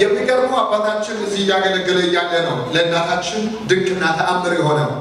የሚገርሙ አባታችን እዚህ እያገለገለ እያለ ነው ለእናታችን ድንቅና ተአምር የሆነው።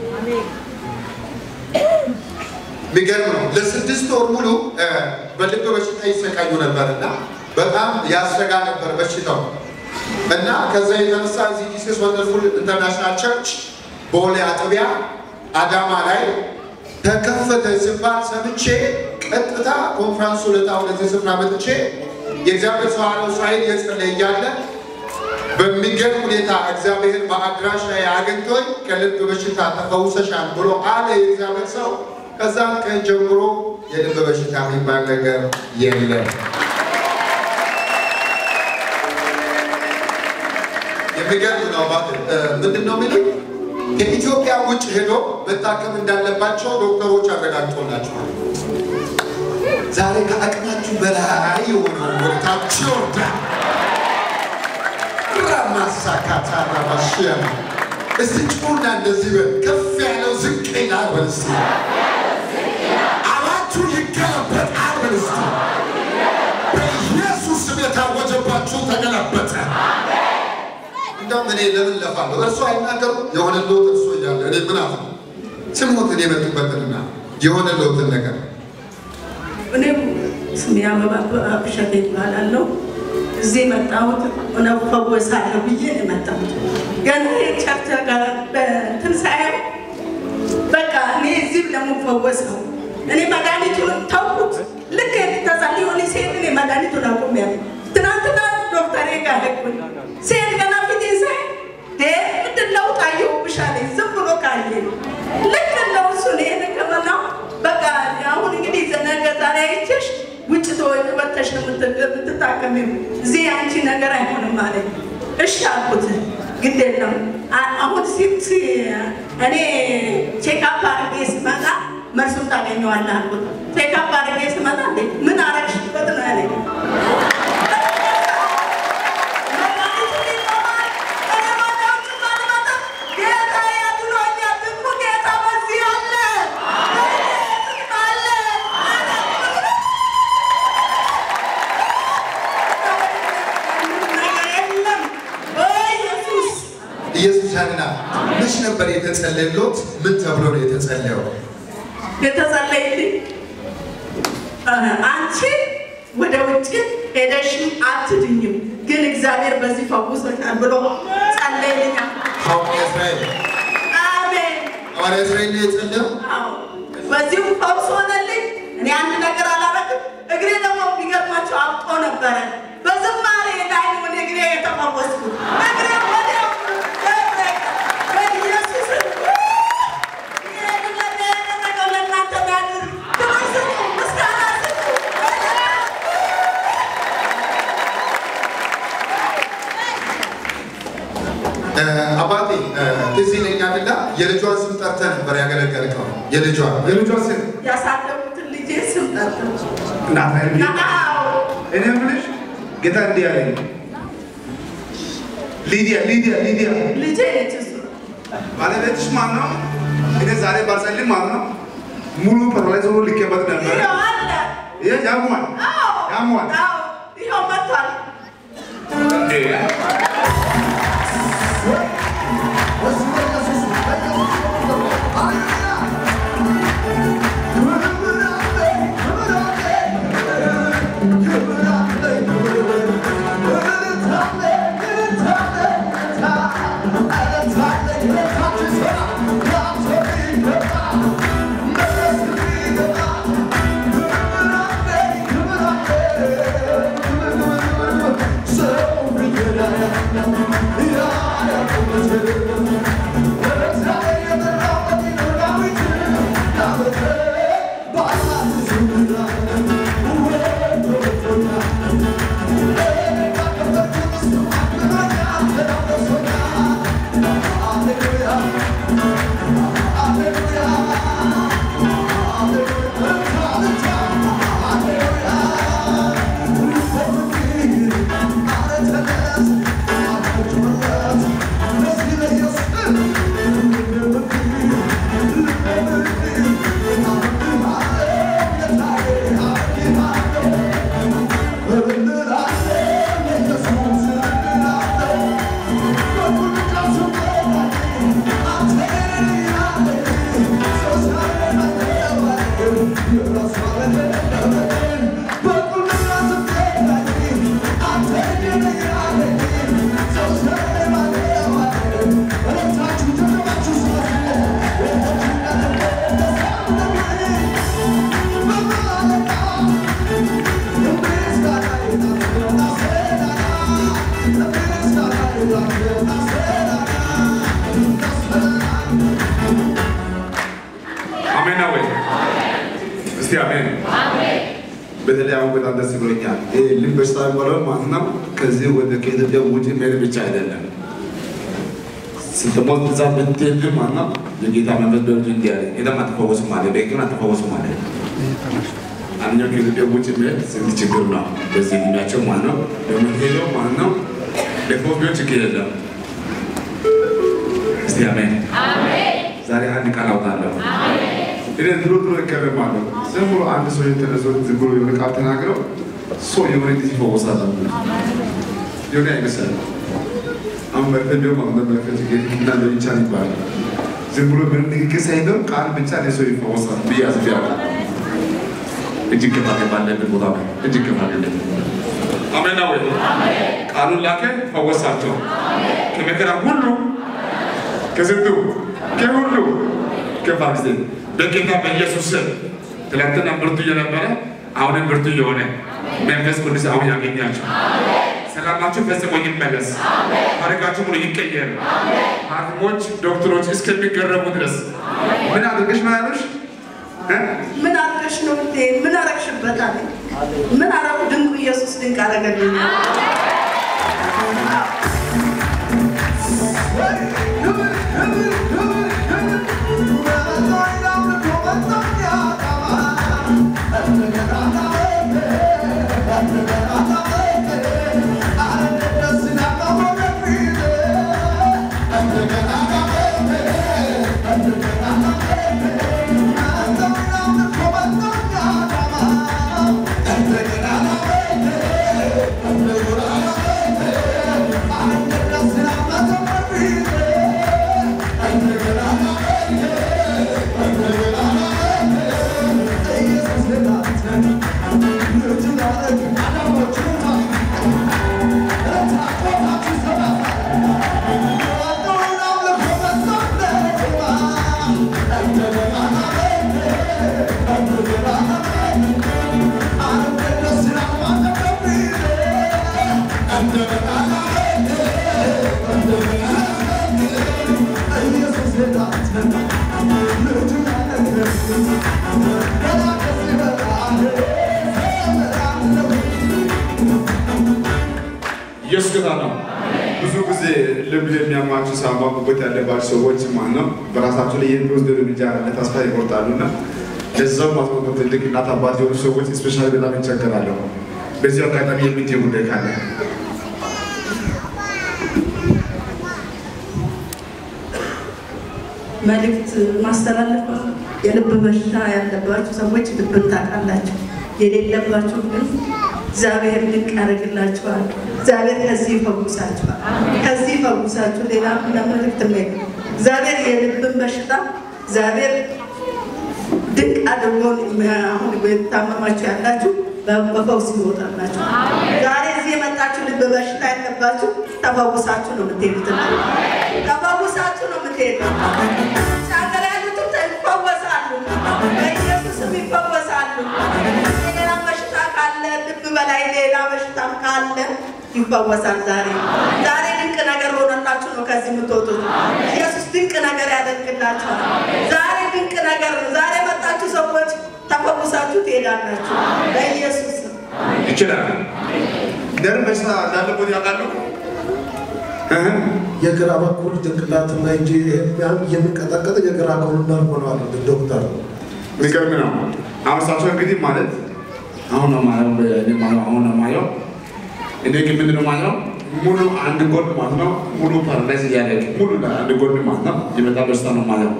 የሚገርም ነው። ለስድስት ወር ሙሉ እ፣ በልብ በሽታ ይሰቃዩ ነበር እና በጣም ያሰጋ ነበር በሽታው እና ከዛ የተነሳ እዚህ ጂሰስ ወንደርፉል ኢንተርናሽናል ቸርች ቦሌ አጥቢያ አዳማ ላይ ተከፈተ ሲባል ሰምቼ ቀጥታ ኮንፍራንሱ ለታ ወደዚህ ስፍራ መጥቼ የእግዚአብሔር ሰው አለው እስራኤል የጸለየ እያለ በሚገርም ሁኔታ እግዚአብሔር በአድራሽ ላይ አግኝቶኝ ከልብ በሽታ ተፈውሰሻል ብሎ አለ የእግዚአብሔር ሰው። ከዛም ቀን ጀምሮ የልብ በሽታ የሚባል ነገር የለም። የሚገርም ነው። ባት ምንድን ነው የሚሉኝ ከኢትዮጵያ ውጭ ሄዶ መታከም እንዳለባቸው ዶክተሮች አረጋግጦላቸዋል። ዛሬ ከአቅማችሁ በላይ የሆነው ወታችሁ ይወርዳል። ራማሳካታ ራባሽያ እስቲ ጩና እንደዚህ በል ከፍ ያለው ዝቅ ይላል በል እስቲ አዋችሁ ይገለበጣል በል እስቲ በኢየሱስ ስም የታወጀባችሁ ተገለበጠ። እንደውም እኔ ለምን ለፋለሁ? እርሱ አይናገሩ የሆነ ለውጥ እርሱ እያለ እኔ ምን አለ ስሞትን የመጡበትንና የሆነ ለውጥን ነገር እኔም ስሜ አበባ ብሸት ይባላለሁ። እዚህ የመጣሁት እውነት ፈወሳለሁ ብዬ ነው የመጣሁት። ገና የቸርች ጋር በእንትን ሳየው በቃ እኔ እዚህ ለመፈወስ ነው። እኔ መድኃኒቱን ተውኩት። ልክ ተጸልዮልኝ ሲሄድ እኔ መድኃኒቱን አቁሜያለሁ። ትናንትና ዶክተሬ ጋር ሄድኩኝ። ሲሄድ ገና ፊቴ ሳይ ዴ ምንድን ለውጥ አየሁብሽ አለኝ። ዝም ብሎ ካየ ልክ እንደው እሱን ይሄን ሕክምናው በቃ አሁን እንግዲህ ነገ ዛሬ አይቼሽ ውጭ ተወጥተሽ ነው የምትታከሚው፣ እዚህ አንቺ ነገር አይሆንም አለኝ። እሺ አልኩት። ግድ የለም አ- አሁን ሲት እኔ ቼክአፕ አድርጌ ስመጣ መልሱን ታገኘዋለህ አልኩት። ቼክአፕ አድርጌ ስመጣ እንዴ ምን አረግሽበት ነው ያለኝ። መድኃኒቱን ይቆማል። እኔ መድኃኒቱን ባልመጣም ጌታ ያድኖኛል። ደግሞ ጌታ በዚህ አለ አለ ነገር የለም በኢየሱስ ኢየሱስ ያድናል። መች ነበር የተጸለየሎት? ምን ተብሎ ነው የተጸለየው? የተጸለይልኝ አንቺ ወደ ውጭ ሄደሽም አትድኝም፣ ግን እግዚአብሔር በዚህ ፈውሶሻል ብሎ ጸለይልኛል። ሐዋርያ እስራኤል አሜን። ሐዋርያ እስራኤል ነው የጸለየው። አዎ፣ በዚሁ ፈውስ ሆነልኝ። እኔ አንድ ነገር አላረግም። እግሬ ደግሞ የሚገርማቸው አብጦ ነበረ። በዝማሬ ላይ ነው እኔ እግሬ የተፈወስኩት። እግሬ ወዲያው በኢየሱስ ይሄንን ነገር ያደረገው ለእናንተ ያድርግ። ክብር ስጡ፣ ምስጋና ስጡ። እ፣ አባቴ እ፣ ትዝ ይለኛልና የልጇን ስም ጠርተህ ነበር ያገለገልከው። የልጇን የልጇን ስም ያሳደጉትን ልጄ ስም ጠርተው እናት አይደል? አዎ እኔ የምልሽ ጌታ እንዲህ አለኝ፣ ሊዲያ ሊዲያ ሊዲያ ልጄ ነች እሱ ባለቤትሽ ማን ነው? እኔ ዛሬ ባልጸልይ ማለት ነው ሙሉ ፐራላይዝ ሆኖ ልኬበት ነበር። ይኸው አለ ይሄ ያሟል አዎ ያሟል። አዎ ይኸው መጥቷል እንዴ! Let's አሜን ነው ወይ? እስቲ አሜን። በተለይ አሁን በጣም ደስ ብሎኛል። ይሄ ልብ በሽታ የሚባለው ማለት ነው ከዚህ ወደ ከኢትዮጵያ ውጭ መሄድ ብቻ አይደለም። ስትሞት ብዛ ብትሄድ ማለት ነው የጌታ መንፈስ በልጅ እንዲህ አለ፣ ሄደም አትፈወስም አለ፣ በሕክምና አትፈወስም አለ። አንደኛው ከኢትዮጵያ ውጭ መሄድ ስንት ችግር ነው። በዚህ እድሜያቸው ማለት ነው ደግሞ ሄደው ማለት ነው ለፈውስ ቢሆን ችግር የለም። እስቲ አሜን። ዛሬ አንድ ቃል አውጣለሁ። እኔ ድሮ ድሮ እገረማለሁ። ዝም ብሎ አንድ ሰው የተነሶ ዝም ብሎ የሆነ ቃል ተናግረው ሰው የሆነ ጊዜ ይፈወሳል የሆነ አይመስልም። አሁን መርፌ እንዲሁም አሁን መርፌ እና ለይቻል ይባላል። ዝም ብሎ ምንም ንግግር ሳይኖር ቃል ብቻ ለሰው ይፈወሳል ብዬ አስቤያለሁ። እጅግ ከፋ ባለበት ቦታ ላይ እጅግ ከፋ አሜን ነው ወይ? ቃሉን ላከ ፈወሳቸው ከመከራ ሁሉ ከስንቱ ከሁሉ ከፋ ጊዜ በጌታ በኢየሱስ ስም ትላንትና ብርቱ እየነበረ አሁንም ብርቱ እየሆነ መንፈስ ቅዱስ አሁን ያገኛቸው። ሰላማችሁ ፈጽሞ ይመለስ። ታሪካችሁ ሙሉ ይቀየር። ሐኪሞች ዶክተሮች እስከሚገረሙ ድረስ ምን አድርገሽ ነው ያሉሽ? እ? ምን አድርገሽ ነው እንዴ? ምን አረግሽበት አለ። ምን አረጉ? ድንቁ ኢየሱስ ድንቅ አረገልኝ። ኢየሱስ ጌታ ነው። ብዙ ጊዜ ልብ የሚያማችሁ ሳምባ ጉበት ያለባቸው ሰዎች ማለት ነው በራሳቸው ላይ የሚወስድ እርምጃ ተስፋ ይቆርጣሉና ለዛው ማስቆጠ ትልቅ እናት አባት የሆኑ ሰዎች ስፔሻሊ በጣም ይቸገራለሁ። በዚህ አጋጣሚ የምትይ ጉዳይ ካለ መልእክት ማስተላለፍ የልብ በሽታ ያለባችሁ ሰዎች ልብን ታውቃላችሁ። የሌለባችሁ ግን እግዚአብሔር ድንቅ ያደርግላችኋል። እግዚአብሔር ከዚህ ይፈውሳችኋል። ከዚህ ይፈውሳችሁ። ሌላ ለመልእክት ነ እግዚአብሔር የልብን በሽታ እግዚአብሔር ድንቅ አድርጎ አሁን የታመማችሁ ያላችሁ በፈውስ ይወጣላችሁ። ዛሬ እዚህ የመጣችሁ ልብ በሽታ ያለባችሁ ተፈውሳችሁ ነው የምትሄዱት። ተፈውሳችሁ ነው የምትሄዱት። ሀገር ያሉትም ይፈወሳሉ፣ በኢየሱስም ይፈወሳሉ። ሌላ በሽታ ካለ ልብ በላይ ሌላ በሽታም ካለ ይፈወሳል። ዛሬ ዛሬ ድንቅ ነገር ሆነላችሁ ነው ከዚህ የምትወጡት። ኢየሱስ ድንቅ ነገር ያደርግላችኋል። ዛሬ ድንቅ ነገር ነው። ዛሬ የመጣችሁ ሰዎች ተፈውሳችሁ ትሄዳላችሁ በኢየሱስ ነው። ይችላል። ደም በሽታ እንዳለቦት ያውቃሉ። እህ? የግራ በኩል ጭንቅላትና እጅ ያን የሚንቀጠቀጥ የግራ ኮሎነር ሆነዋል ዶክተር። የሚገርም ነው። አሁን እሳቸው እንግዲህ ማለት አሁን ነው ማየው እኔ ማየው አሁን ነው ማየው እኔ ግን ምንድን ነው ማየው ሙሉ አንድ ጎን ማለት ነው ሙሉ ፓራላይዝ እያደረገ ሙሉ አንድ ጎን ማለት ነው የመጣ በሽታ ነው ማየው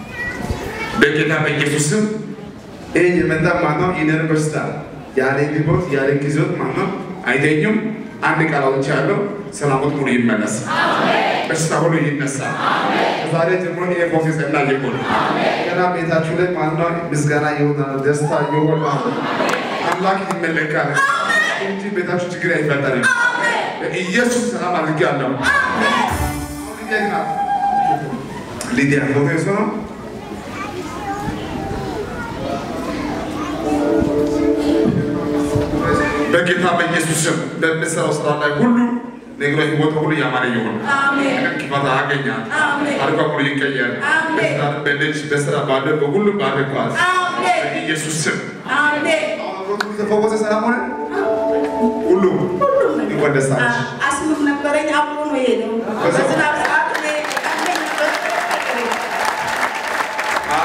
በጌታ በኢየሱስ ስም ይህ የመጣ ማለት ነው የነርቭ በሽታ ያለ ግቦት ያለ ጊዜት ማለት ነው አይተኙም። አንድ ቃል አውጥቻለሁ። ሰላሞት ሙሉ ይመለስ፣ በሽታ ሁሉ ይነሳ። ከዛሬ ጀምሮ ይሄ ፎክስ ጸና ይሁን። ገና ቤታችሁ ላይ ማለት ነው ምስጋና ይሆናል፣ ደስታ ይሆናል። አምላክ ይመለካል እንጂ ቤታችሁ ችግር አይፈጠርም። ኢየሱስ ሰላም አድርጌያለሁ። አሁን ሊዲያ ናት። ሊዲያ ፎቶ የእሱ ነው። በጌታ በኢየሱስ ስም በምሰራው ስራ ላይ ሁሉ ነገሮ ህይወት ሁሉ ያማረ ይሁን። አሜን። ነገር ክፋት አያገኛት። አሜን። ታሪኳ ሁሉ ይቀየር። አሜን። በስራ በልጅ በስራ ባለ በሁሉ ባርኳት። አሜን። በኢየሱስ ስም አሜን። ተፈወሰ። ሰላም ሆነ ሁሉ ሁሉም ነገር እንኳን ደስ አለሽ። አ- አስምም ነበረኝ አብሮ ነው የሄደው። በዝናብ ሰዓት እኔ ቀለኝ ነበር።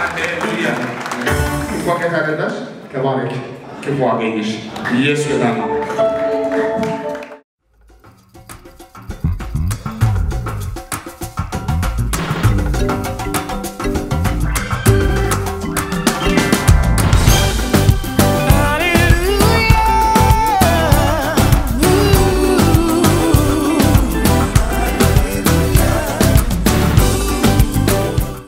ሃሌሉያ። እንኳን ከታደላሽ ተባረክ። ክፉ አገኘሽ። ኢየሱስ ጌታ ነው።